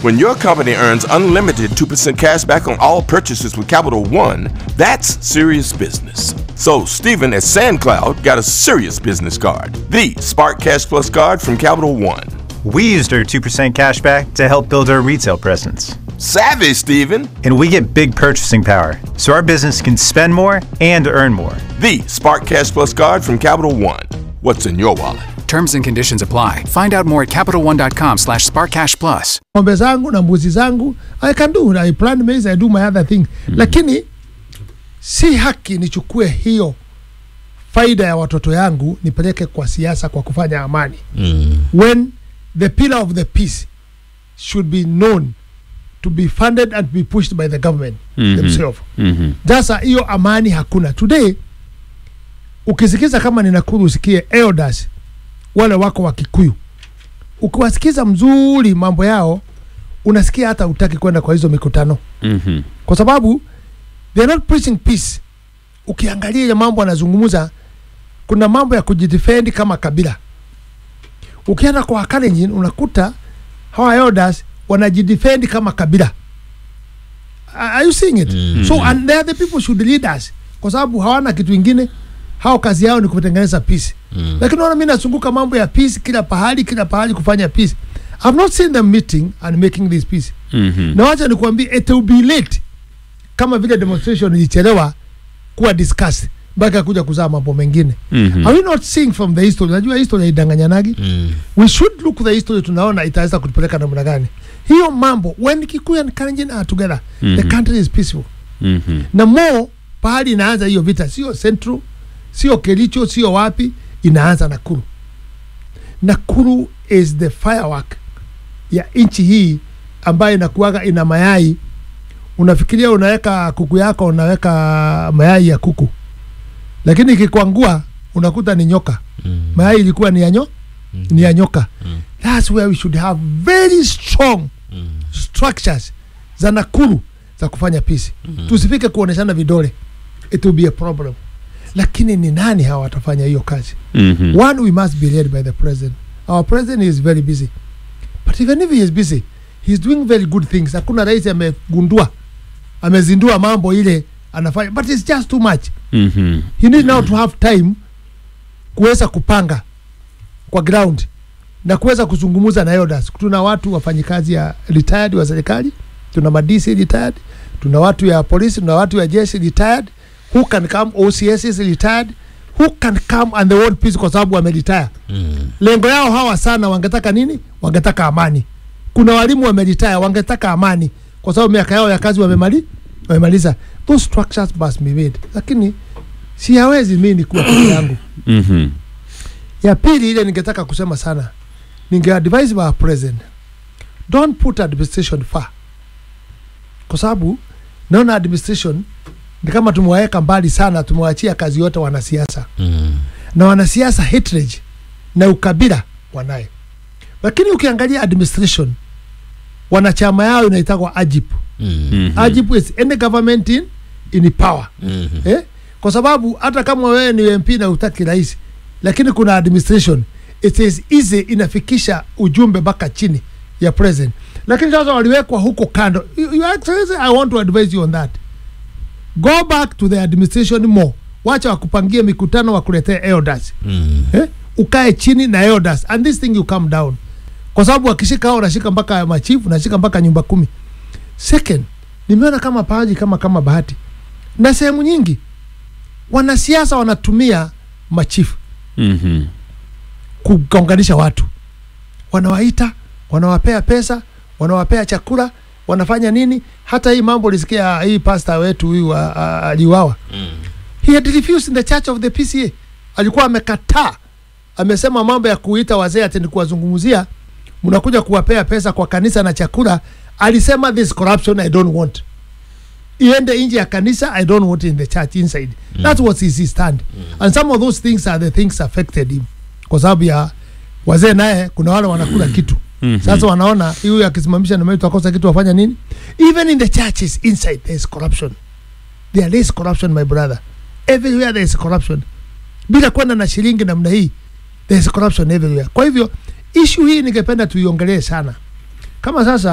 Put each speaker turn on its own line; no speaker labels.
When your company earns unlimited 2% cash back on all purchases with Capital One, that's serious business. So, Stephen at SandCloud got a serious business card the Spark Cash Plus card from Capital One.
We used our 2% cashback to help build our retail presence.
Savvy, Stephen!
And we get big purchasing power, so our business can spend more and earn more.
The Spark Cash Plus card from Capital One. What's in your wallet?
Terms and conditions apply. Find out more at CapitalOne.com slash SparkCashPlus.
ng'ombe zangu na mbuzi zangu I can do I plant maize I do my other thing lakini si haki nichukue hiyo faida ya watoto yangu nipeleke kwa siasa kwa kufanya amani when the pillar of the peace should be known to be funded and be pushed by the government themselves sasa hiyo amani hakuna today ukisikiza kama ni Nakuru usikie elders wale wako wa Kikuyu ukiwasikiza mzuri mambo yao unasikia hata utaki kwenda kwa hizo mikutano
Mhm.
kwa sababu they are not preaching peace ukiangalia ile mambo anazungumza kuna mambo ya kujidefend kama kabila ukienda kwa Wakalenjin unakuta hawa elders wanajidefend kama kabila are you seeing it so and they are the people should lead us kwa sababu hawana kitu ingine hao kazi yao ni kutengeneza peace lakini naona mimi nazunguka mambo ya peace kila pahali kila pahali kufanya peace I've not seen them meeting and making this peace
Mhm.
na wacha nikuambie it will be late kama vile demonstration ilichelewa kuwa discussed mpaka kuja kuzaa mambo mengine
Mhm.
are we not seeing from the history najua history haidanganyanagi we should look the history tunaona itaweza kutupeleka namna gani hiyo mambo when Kikuyu and Kalenjin are together the
Mhm.
country is peaceful
Mhm.
na mo pahali inaanza hiyo vita sio Central sio Kericho sio wapi inaanza Nakuru Nakuru is the firework ya nchi hii ambayo inakuwaga ina mayai unafikiria unaweka kuku yako unaweka mayai ya kuku lakini ikikwangua unakuta ni nyoka mayai ilikuwa ni ya nyo ni ya nyoka that's where we should have very strong structures za Nakuru za kufanya peace tusifike kuoneshana vidole it will be a problem lakini ni nani hawa watafanya hiyo kazi
Mhm.
one we must be led by the president our president is very busy but even if he is busy he's doing very good things hakuna rais amegundua amezindua mambo ile anafanya but it's just too much
Mhm.
he need now to have time kuweza kupanga kwa ground na kuweza kuzungumza na elders. Tuna watu wafanyikazi ya retired wa serikali, tuna madisi retired, tuna watu ya polisi, tuna watu ya jeshi retired, who can come, OCS is retired, who can come and the world peace kwa sababu wameretire. Lengo yao hawa sana wangetaka nini? Wangetaka amani. Kuna walimu wameretire, wangetaka amani kwa sababu miaka yao ya kazi wamemali wamemaliza. Those structures must be made, lakini si hawezi mimi ni kuwa peke yangu.
Mhm.
Ya pili ile ningetaka kusema sana, ninge advise our president don't put administration far, kwa sababu naona administration ni kama tumewaweka mbali sana, tumewaachia kazi yote wanasiasa na wanasiasa hatred na ukabila wanaye, lakini ukiangalia administration wanachama yao inaitagwa AJIP.
Mhm.
AJIP is any government in, in power eh? kwa sababu hata kama wewe ni MP na utaki rais, lakini kuna administration it is easy inafikisha ujumbe mpaka chini ya president, lakini sasa waliwekwa huko kando. You- Your Excellency, I want to advise you on that, go back to the administration more, wacha wakupangie mikutano wakuletee elders eh? ukae chini na elders and this thing you come down, kwa sababu wakishika hao wanashika mpaka machifu, nashika mpaka nyumba kumi. Second, nimeona kama paji kama kama bahati na sehemu nyingi wanasiasa wanatumia machifu
Mhm.
kuunganisha watu, wanawaita, wanawapea pesa, wanawapea chakula, wanafanya nini. Hata hii mambo lisikia hii pasta wetu huyu a- a- aliuawa, he had refused in the church of the PCA, alikuwa amekataa, amesema mambo ya kuita wazee ati ni kuwazungumzia, mnakuja kuwapea pesa kwa kanisa na chakula. Alisema this corruption I don't want iende nje ya kanisa i don't want it in the church inside that was his stand and some of those things are the things affected him kwa sababu ya wazee naye kuna wale wanakula kitu sasa wanaona huyu akisimamisha na mimi tutakosa kitu wafanya nini even in the churches inside there is corruption there is corruption my brother everywhere there is corruption bila kwenda na shilingi namna hii there is corruption everywhere kwa hivyo issue hii ningependa tuiongelee sana kama sasa